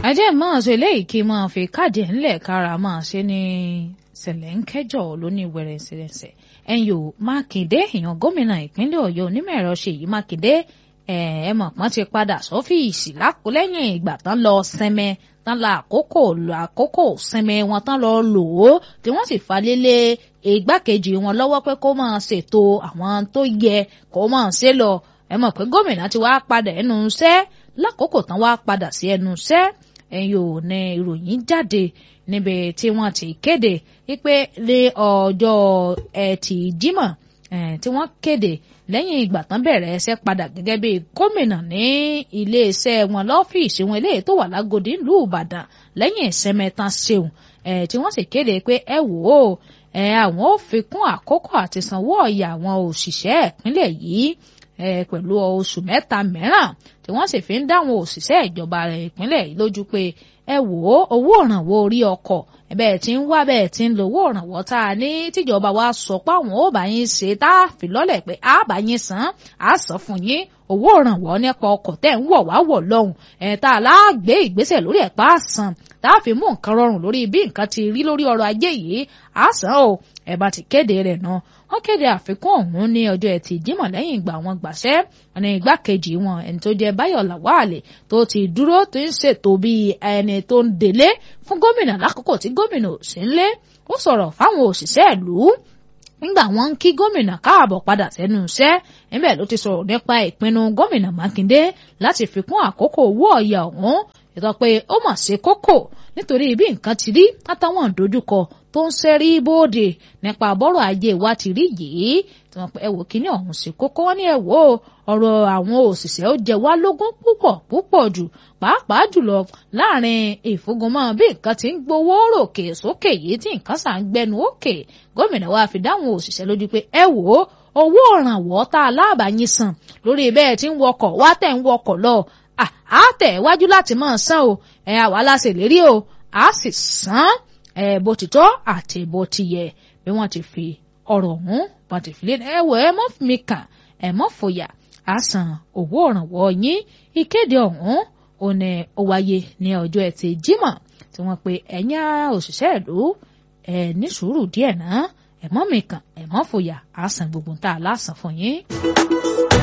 ajẹ́ máa ṣe eléyìí kí máa fi káàdì ńlẹ̀ kára máa ṣe ní ṣẹlẹ̀ ń kẹjọ lóní wẹ̀rẹ̀ṣẹ̀rẹ̀ṣẹ̀ ẹ̀yìn ò mákindé èèyàn gómìnà ìpínlẹ̀ ọ̀yọ́ onímọ̀ ẹ̀rọ ṣèyí mákindé ẹ mọ̀ pọ́n ti padà sọ́fíìsì lákòlẹ́yìn ìgbà tán lọ sẹ́mẹ tán la àkókò lọ àkókò sẹ́mẹ wọn tán lọ lò ó tí wọ́n sì falélé igbákejì wọn lọ́wọ́ pé kó máa ṣètò àwọn tó yẹ kó máa ṣe lọ ẹ mọ̀ pé gómìnà ti wá padà ẹnu iṣẹ́ lákòókò tán wá padà sí ẹnu iṣẹ́ ẹ̀yìn ò ní ìròyìn jáde níbi tí wọ́n ti kéde wípé ní ọjọ́ ẹtì jímọ̀ tí wọ́n kéde lẹ́yìn ìgbà tán bẹ̀rẹ̀ ẹsẹ̀ padà gẹ́gẹ́ bí gómìnà ní iléeṣẹ́ wọn lọ́fíìsì wọn eléyìí tó wà lágòdì ìlú ìbàdàn lẹ́yìn ìsẹ́mẹ́ta ṣeun tí wọ́n sì kéde pé ẹ wò ó àwọn ò fi kún àkókò àti sanwó ọ̀yà àwọn òṣìṣẹ́ ìpínlẹ̀ yìí pẹ̀lú oṣù mẹ́ta mìíràn tí wọ́n sì fi ń dáwọn òṣìṣẹ́ ìjọba ìpínlẹ̀ yìí lójú pé ẹ wò ó owó ìrànwọ́ orí ọkọ̀ bẹ́ẹ̀ tí ń wá bẹ́ẹ̀ tí ń lo owó ìrànwọ́ tá a ní tíjọba wa sọ pé àwọn ò bá yín ṣe tá a fi lọ́lẹ̀ pé a bá yín san á san fún yín owó ìrànwọ́ nípa ọkọ̀ tẹ̀ ń wọ̀ wá wọ̀ lọ́hùn ẹ̀ tá a láàgbé ìgbésẹ̀ lórí ẹ̀ pa á san tá a fi mú nǹkan rọrùn lórí bí nǹkan ti rí lórí ọrọ̀ ajé yìí á san o ẹ̀ bá ti kéde rẹ̀ náà wọ́n kéde àfikún ọ̀hún ní ọjọ́ ẹtì jímọ̀ lẹ́yìn ìgbà wọn gbàṣẹ́ ní igbákejì wọn ẹni tó jẹ́ báyọ̀ làwálè tó ti dúró tó ń ṣètò bí ẹni tó ń délé fún gómìnà lákòókò tí gómìnà ò sí ńlé ó sọ̀rọ̀ fáwọn òṣìṣẹ́ ìlú nígbà wọn ń kí gómìnà káàbọ̀ padà sẹ́nu iṣẹ́ níbẹ̀ ló ti sọ̀rọ̀ nípa ìpinnu gómìnà mákindé láti fi kún àkókò owó ọ̀yà ọ̀hún ìtọ́ pé ó mà ṣe kókó nítorí bí nǹkan ti rí látàwọn ìdojúkọ tó ń ṣẹ́rí bóde nípa bọ́rọ̀ ajé wa ti rí yìí tí wọ́n pẹ́ wò kíní ọ̀hún sí kókó wọn ní ẹ̀ wò ọ̀rọ̀ àwọn òṣìṣẹ́ ó jẹ wá lógún púpọ̀ púpọ̀ jù pàápàá jùlọ láàrin ìfúngunmọ́ bí nǹkan ti ń gbowó ròkè sókè yìí tí nǹkan sà ń gbẹnu òkè gómìnà wa fi dáhùn òṣìṣẹ́ lójú pé ẹ wò ó owó ìrànwọ́ tá a láàbà yín san lórí bẹ́ẹ̀ tí ń wọkọ̀ wá tẹ̀ ń wọkọ̀ lọ à tẹ̀ wájú láti máa san o ẹ̀ àwa la ṣèlérí o à sì san ẹ̀ bó ti tọ́ àti bó ti yẹ bí wọ́n ti fi ọ̀rọ̀ ọ̀hún wọ́n ti fi lé ẹ wọ ẹ mọ́ mi kàn ẹ mọ́ fòyà á san owó ìrànwọ́ yín ìkéde ọ̀hún ò ní ó wáyé ní ọjọ́ ẹtì jímọ̀ tí wọ́n pe ẹ̀yin òṣìṣẹ́ ìlú ẹ̀ ní sùúrù díẹ̀ náà ẹ mọ́ mi kàn ẹ mọ́ fòyà á san gbogbo tá a lásán fún yín.